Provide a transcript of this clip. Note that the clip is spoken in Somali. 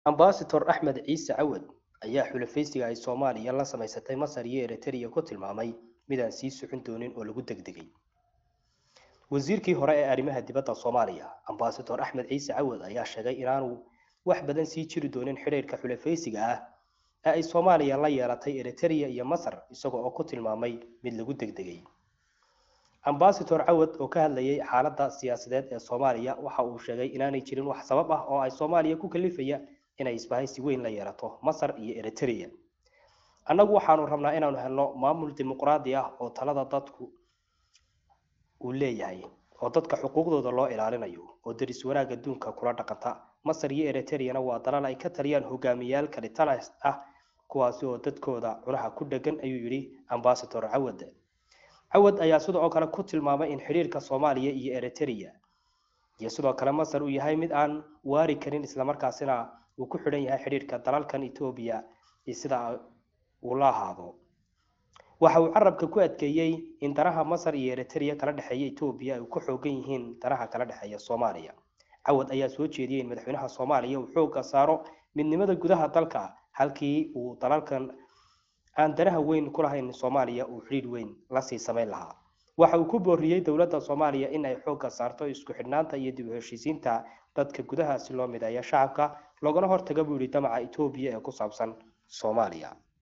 ambasador axmed ciise cawad ayaa xulafaysiga ay soomaaliya la samaysatay masar iyo eritrea ku tilmaamay midaan sii socon doonin oo lagu degdegay wasiirkii hore ee arrimaha dibadda soomaaliya ambasador axmed ciise cawad ayaa sheegay inaanu wax badan sii jiri doonin xidhiirka xulafaysiga ah ee ay soomaaliya la yeelatay eritrea iyo masar isaga oo ku tilmaamay mid lagu degdegay ambasador cawad oo ka hadlayay xaaladda siyaasadeed ee soomaaliya waxa uu sheegay inaanay jirin wax sabab ah oo ay soomaaliya ku kalifaya inay isbahaysi weyn la yeelato masar iyo eritrea annagu waxaanu rabnaa inaanu helno maamul dimuqraadi ah oo talada dadku uu leeyahay oo dadka xuquuqdooda loo ilaalinayo oo deris wanaag adduunka kula dhaqanta masar iyo eritreana waa dalal ay ka taliyaan hogaamiyayaal kalitalas ah kuwaasi oo dadkooda cunaha ku dhegan ayuu yidhi ambasador cawad cawad ayaa sidoo kale ku tilmaamay in xidhiirka soomaaliya iyo eritrea iyo sidoo kale masar uu yahay mid aan waari karin islamarkaasina uu ku xidhan yahay xidhiirka dalalkan etoobiya iyo sida uu la ahaado waxa uu carabka ku adkeeyey in danaha masar iyo eritrea kala dhexeeya etoobiya ay ku xoogan yihiin danaha kala dhexeeya soomaaliya cawad ayaa soo jeediyey in madaxweynaha soomaaliya uu xoogga saaro midnimada gudaha dalka halkii uu dalalkan aan danaha weyn ku lahayn soomaaliya uu xidhiir weyn lasii samayn lahaa waxa uu ku booriyey dowladda soomaaliya in ay xoogga saarto isku xidhnaanta iyo dib u heshiisiinta dadka gudaha si loo mideeyo shacabka loogana hortaga buu yidhi damaca etoobiya ee ku saabsan soomaaliya